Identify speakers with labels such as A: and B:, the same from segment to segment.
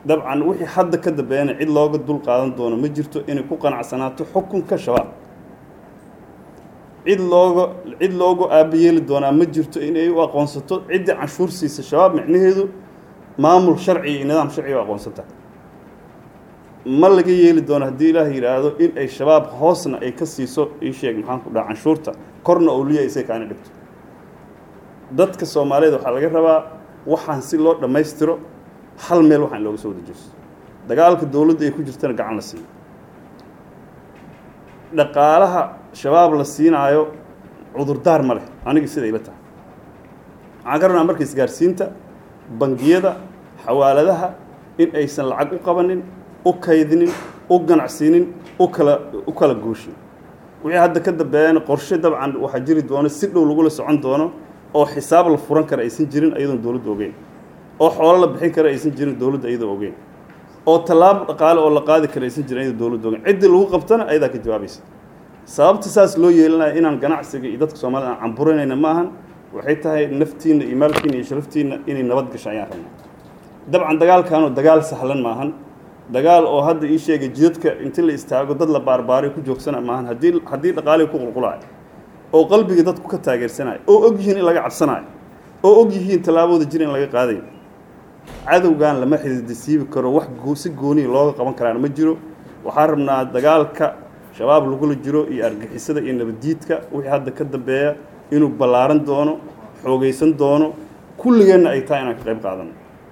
A: dabcan wixii hadda ka dambeeyana cid looga dul qaadan doono ma jirto inay ku qanacsanaato xukunka shabaab cid looga cid loogu aabayeeli doonaa ma jirto inay u aqoonsato ciddii canshuur siisa shabaab micnaheedu maamul sharci iyo nidaam sharci u aqoonsanta ma laga yeeli doono haddii ilaah yidhaahdo in ay shabaab hoosna ay ka siiso ii sheeg maxaan ku dhaha canshuurta korna owliya isay kaana dhigto dadka soomaaliyeed waxaa laga rabaa waxaan si loo dhammaystiro hal meel waxaan looga soo wada jeesto dagaalka dowladda ay ku jirtana gacan la siiyo dhaqaalaha shabaab la siinaayo cudurdaar ma leh anigii sida ila tahay waxaan ka rabnaa marka isgaarsiinta bangiyada xawaaladaha in aysan lacag u qabanin u kaydinin u ganacsiinin u kala u kala gooshin wixii hadda ka dambeeyana qorshe dabcan waxaa jiri doono si dhow lagula socon doono oo xisaab la furan kara aysan jirin iyadoon dowladda ogeyn oo xoolo la bixin kara aysan jirin dowladda iyadoo ogeyn oo tallaabo dhaqaale oo la qaadi kara aysan jirin iyadoo dowladda ogeyn ciddii lagu qabtana ayadaa ka jawaabaysa sababta saas loo yeelinaya inaan ganacsiga iyo dadka soomaalida aan camburanayna ma ahan waxay tahay naftiinna iyo maalkiina iyo sharaftiinna inay nabad gasho ayaan rabnaa dabcan dagaalkaanu dagaal sahlan maahan dagaal oo hadda ii sheegay jidadka inti la istaago dad la baarbaaray ku joogsana maahan haddii haddii dhaqaalihii ku qulqulayo oo qalbiga dadku ka taageersanayo oo og yihiin in laga cabsanayo oo og yihiin tallaabooda jir in laga qaadayo cadowgan lama xididisiibi karo wax si gooniya looga qaban karaana ma jiro waxaan rabnaa dagaalka shabaab lagula jiro iyo argixisada iyo nabaddiidka wixii hadda ka dambeeya inuu ballaaran doono xoogaysan doono kulligeenna ay tahay inaan ka qayb qaadano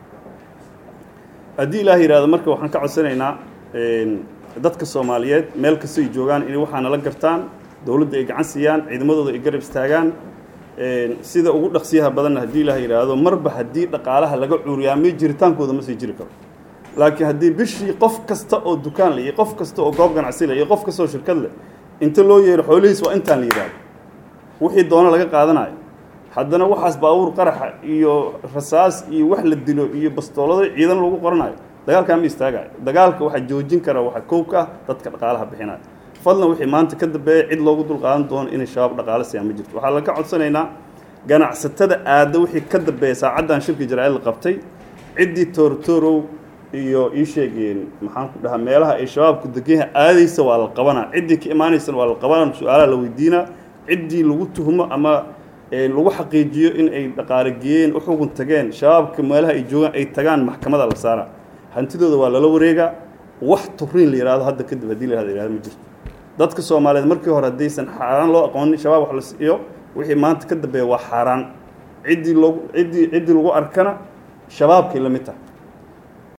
A: haddii ilaah yidhahdo marka waxaan ka codsanaynaa dadka soomaaliyeed meel kasta ay joogaan inay waxaa nala gartaan dowladda ay gacan siiyaan ciidamadooda ay garab istaagaan sida ugu dhaqsiyaha badanna haddii ilaah yidhaahdo marba haddii dhaqaalaha laga cuuriyaamay jiritaankooda ma sii jiri karo laakiin haddii bishii qof kasta oo dukaan leh iyo qof kasta oo goob ganacsi leh iyo qof kasta oo shirkad leh inta loo yeero xoolihiis waa intaan la yidhaahdo wixii doono laga qaadanayo haddana waxaas baabuur qaraxa iyo rasaas iyo wax la dilo iyo bastoolado ciidan lagu qoranayo dagaalkaa ma istaagayo dagaalka waxaa joojin kara waxaa kow ka ah dadka dhaqaalaha bixinaya fadlan wixii maanta ka dambeeya cid loogu dul qaadan doono inay shabaab dhaqaale siiyaan ma jirto waxaa laga codsanaynaa ganacsatada aadda wixii ka dambeeya saacaddan shirka jaraa'id la qabtay ciddii toortoorow iyo ii sheegeen maxaan ku dhahaa meelaha ay shabaabku deganyaha aadaysa waa la qabanaa ciddii ka imaanaysana waa la qabanaa su-aalaha la weydiinaa ciddii lagu tuhmo ama lagu xaqiijiyo in ay dhaqaale geeyeen u xugun tageen shabaabka meelaha ay joogaan ay tagaan maxkamada la saaraa hantidooda waa lala wareegaa wax turiin la yidhahdo hadda kadib haddii la yihahdo ma jirto dadka soomaaliyeed markii hore haddaysan xaaraan loo aqoonin shabaab wax la siiyo wixii maanta ka dambeeya waa xaaraan ciddii loogu ciddii ciddii lagu arkana shabaabkay la mid tahay